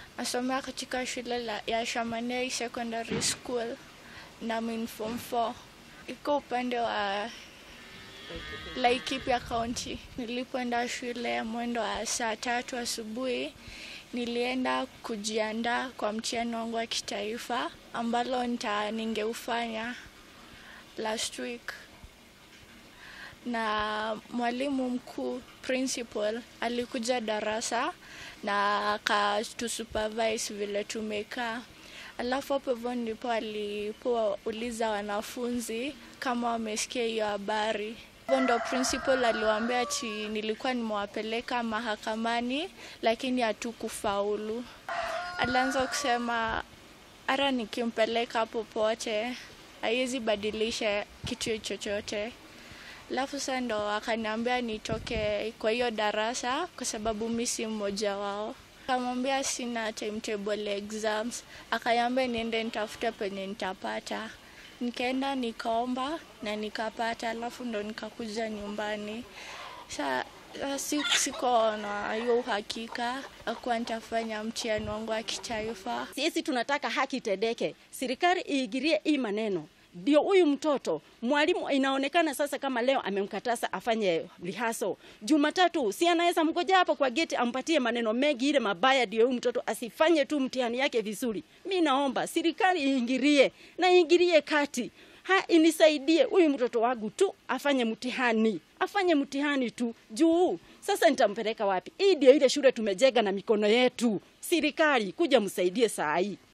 Nasomea katika shule la, ya Shamanei Secondary School na min form 4 iko upande wa Laikipia County. Nilipoenda shule mwendo wa saa tatu asubuhi, nilienda kujiandaa kwa mtihani wangu wa kitaifa ambalo nita ningeufanya last week, na mwalimu mkuu principal alikuja darasa na akatusupervise vile tumekaa. Alafu hapo hivyo ndipo alipouliza wanafunzi kama wamesikia hiyo habari. Hivyo ndo principal aliwaambia ati nilikuwa nimewapeleka mahakamani lakini hatukufaulu. Alianza kusema hata nikimpeleka popote haiwezi badilisha kitu chochote. Alafu sasa ndo akaniambia nitoke kwa hiyo darasa kwa sababu mi si mmoja wao. Akamwambia sina timetable exams, akaniambia niende nitafute penye nitapata. Nikaenda nikaomba na nikapata, alafu ndo nikakuja nyumbani. Sa si, siko na hiyo uhakika akuwa nitafanya mtihani wangu wa kitaifa. Sisi tunataka haki itendeke, serikali iingilie hii maneno ndio huyu mtoto mwalimu inaonekana sasa kama leo amemkataza afanye lihaso Jumatatu, si anaweza mgoja hapo kwa geti ampatie maneno mengi ile mabaya, ndio huyu mtoto asifanye tu mtihani yake vizuri. Mi naomba serikali iingilie na iingilie kati ha, inisaidie huyu mtoto wangu tu afanye mtihani, afanye mtihani tu juu sasa nitampeleka wapi? Hii ndio ile shule tumejenga na mikono yetu. Serikali kuja msaidie saa hii.